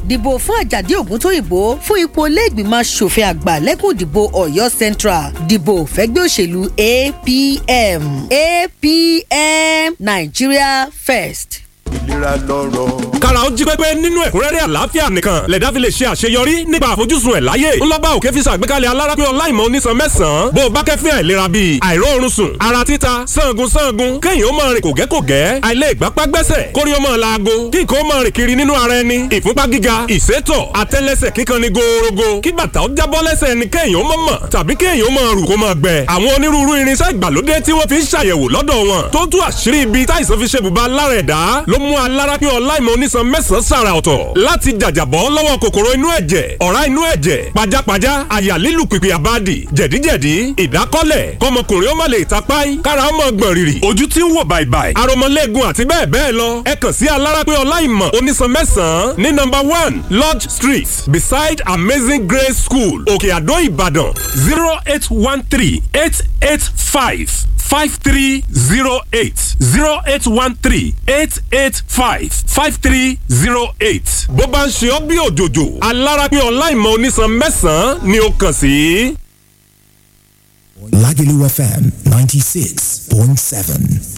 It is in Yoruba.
dìbò fún àjàdí ògúntóyìnbó fún ipò iléègbìmọ̀ asòfin àgbà lẹ́kùn ìdìbò ọ̀yọ́ central dìbò fẹ́gbẹ́ òṣèlú apm apm nigeria first. ìlera lọ́rọ̀. kára ó jí pépé nínú ẹ̀kúnrẹ́rẹ́ àlàáfíà nìkan lẹ̀dá fi lè ṣe àṣeyọrí nípa àfojúsùn ẹ̀ láyé ńlọ́ba òkè fi ṣàgbékalẹ̀ alárápé ọláìmọ̀ onísan mẹ́sàn-án bó o bá kẹ́fín àìlera bíi àìróorun sùn ara títa sangun sangun kéèyàn ó máa rìn kògẹ́kògẹ́ àìlè ìgbápá gbẹ́sẹ̀ kórí ó máa laago kí nǹkan ó máa rìn kiri nínú ara ẹni ìfúnpá gíga ìsétọ̀ àtẹ́lẹsẹ̀ kíkan ni gòòrògò kí bàtà ó jábọ́ lẹ́sẹ̀ ẹni kéèyàn ó mọ̀ mọ̀ tàbí kéèyàn ó máa rù kó máa gbẹ àwọn onírúurú irinṣẹ́ ìgbàlódé tí wọ́n fi ń ṣàyẹ̀wò lọ́dọ̀ wọn tó tú àṣírí ibi táìsàn fi ṣe bùbá lára ẹ̀dá ló mú alárápé ọláìmọ̀ onísan mẹ́sàn-án sàrà ọ̀tọ̀ láti jàjàbọ́ lọ́wọ́ kòkòrò inú ẹ̀jẹ̀ ọ̀rá inú ẹ̀jẹ̀ pajápajá àyà lílù pìpì àbádì jẹ̀díjẹ̀dí ìdákọ́lẹ̀ kọmọkùnrin ó má lè tapáì kára ó mọ̀ gbọ̀n rìrì ojú tí ń wò bàìbàì aromọlẹ́gun àti bẹ́ẹ̀ bẹ́ẹ̀ lọ ẹ kàn sí alárápé ọláìmọ̀ onísan mẹ́sàn-án ní number one lodge street beside amazing grace school òkè àdó ìbàdàn zero eight one three eight eight five five three zero eight zero eight one three eight eight five five three zero eight. bó bá ń ṣe ọ́ bí òjòjò alárápé ọláìmọ̀ onísan mẹ́sàn-án ni ó kàn sí. Lagelu FM 96.7.